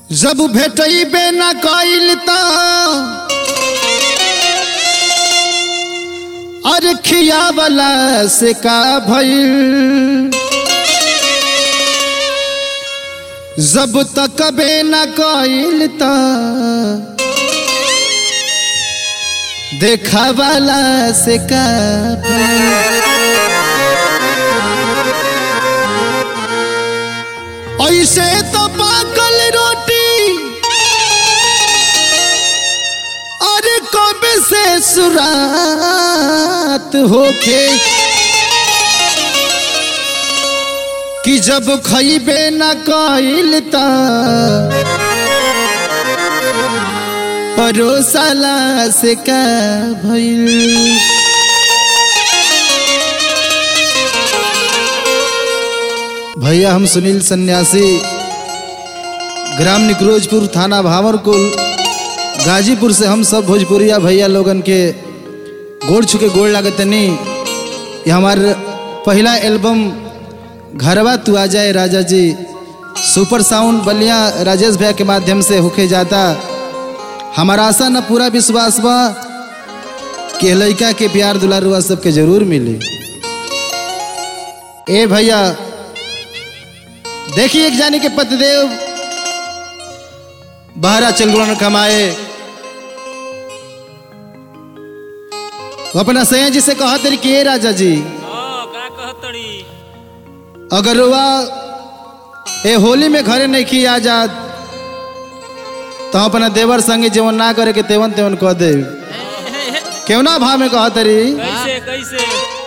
जब भेटैबे न कइल त अरे खियावला से का भइल जब तक बे न कइल त देखावला से का भइल ऐसे तो पाकल रोटी अरे कब से सुरात होके कि जब खइबे न कइल त परोसाला से का भइल भैया हम सुनील सन्यासी ग्राम निक्रोजपुर थाना भावरकुल गाजीपुर से हम सब भोजपुरिया भैया लोगन के गोड़ छुके गोड़ लागतनी ये हमार पहला एल्बम घरवा तू आ जाए राजा जी सुपर साउंड बलिया राजेश भैया के माध्यम से होके जाता हमारा आशा न पूरा विश्वास बा कि लड़का के प्यार दुलारुआ सबके जरूर मिली ए भैया देखिए एक जाने के पतिदेव बहरा चलगुण कमाए वो अपना सैया जी से कहा तेरी के राजा जी हाँ का कहतड़ी अगर वह ए होली में घरे नहीं की आजाद तो हम अपना देवर संगे जीवन ना करे के तेवन तेवन कह दे क्यों ना भाव में कहा तरी कैसे कैसे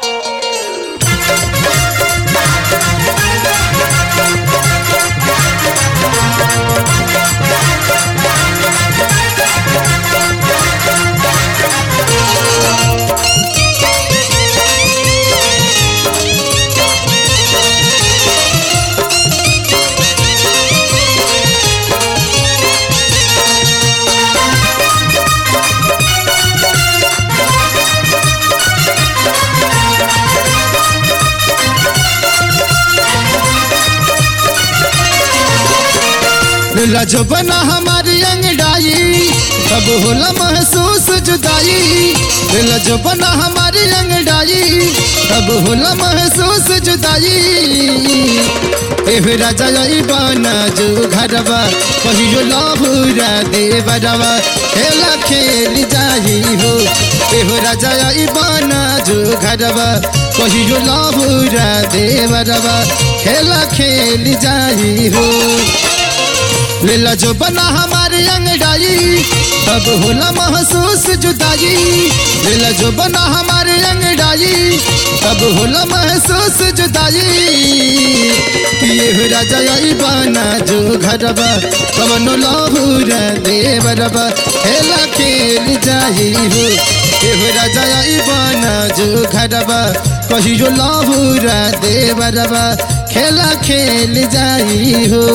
लजबना हमारी अंगड़ाई तब होला महसूस जुदाई लजबना हमारी अंगड़ाई तब होला महसूस जुदाई एह राजा ई बना जो घरवा कहियो लाभुरा देवरवा खेला खेल जाई हो एह राजा ई बना जो घरवा कहियो लाभुरा देवरवा खेला खेल जाई हो लीला जो बना हमारे अंगड़ाई तब होला महसूस जुदाई लीला जो बना हमारे अंगड़ाई तब होला महसूस जुदाई कि ये राजा आई बना जो घरबा कवनो लाहूर देवरबा खेला खेल जाई हो ये राजा आई बना जो घरबा कहियो लाहूर देवरबा खेला खेल जाई हो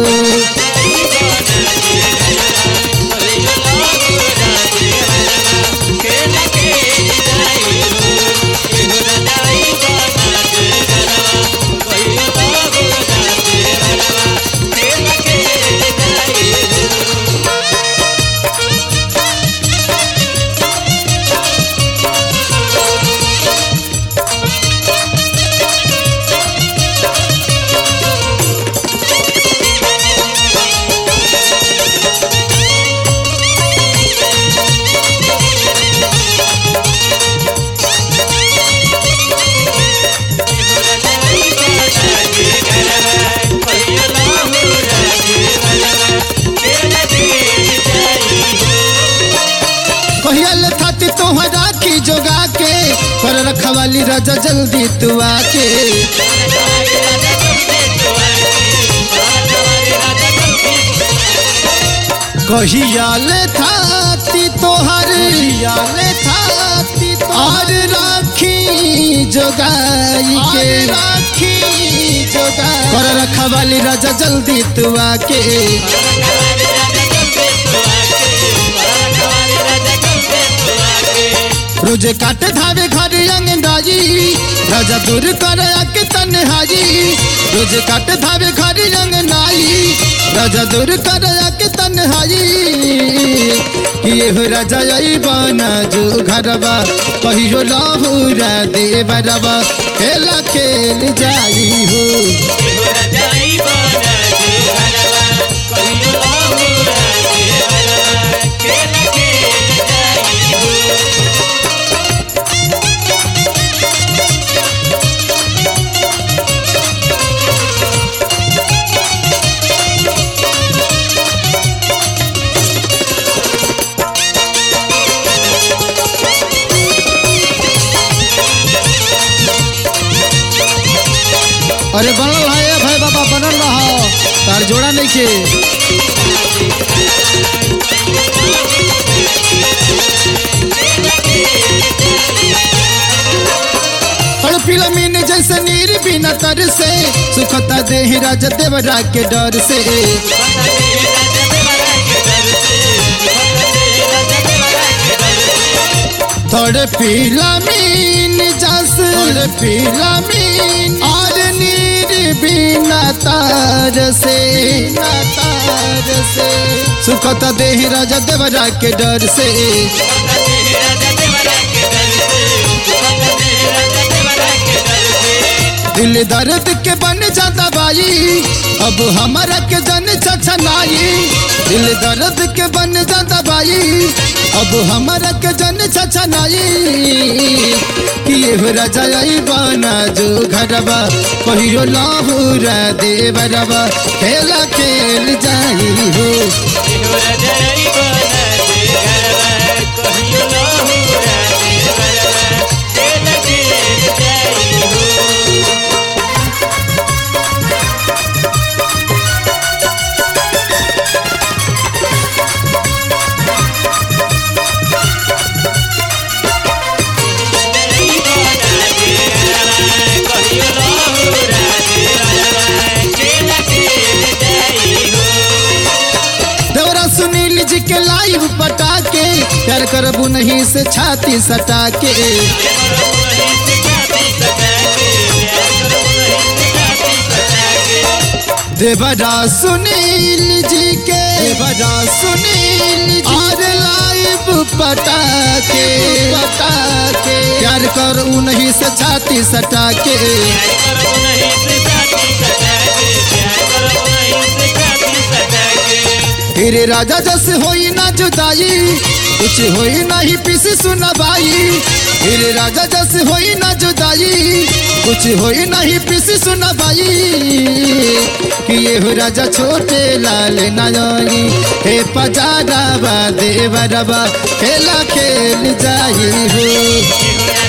कहियल थाती तोहरा की जोगा के पर रखवाली राजा जल्दी तू आके कहियाल थाती तोहर कहियाल थाती और राखी जोगाई के राखी जोगाई पर रखवाली राजा जल्दी तू आके रोजे काटे धावे घर अंगनाई राजा दूर कर के तन्हाई रोजे काटे धावे घर अंगनाई राजा दूर कर के तन्हाई कि ये हो राजा आई बना जो घरबा कहियो लाहूरा देवरबा खेला खेल जाई हो अरे बनल है भाई बाबा बनल रहा तार जोड़ा नहीं के तड़पिला मीन जैसे नीर बिना तर से सुखता देह राज देवरा के डर से थोड़े पीला मीन जस थोड़े पीला मीन और नीर बिना तार से बिना तार से सुखता देह राजा देवरा के डर से दिल दर्द के बन जाता बाई अब हमारा के जन छछनाई दिल दर्द के बन जाता बाई अब हमारा के जन छछनाई कि ये हो राजा आई बना जो घरबा कहियो लाहूरा देवरबा खेला खेल जाई हो देवरा सुनील जी के लाइव पटा के प्यार करबू नहीं से छाती सटा के देवरा सुनील जी के देवरा सुनील जी और लाइव पटा के पटा के प्यार करू नहीं से छाती सटा के फिर राजा जस होई ना जुदाई कुछ होई नहीं पिस सुनबाई फिर राजा जस होई ना जुदाई कुछ होई नहीं पिस सुनबाई कि ये हो राजा छोटे लाल नयनी हे पजारा बा देवरबा खेला खेल जाई हो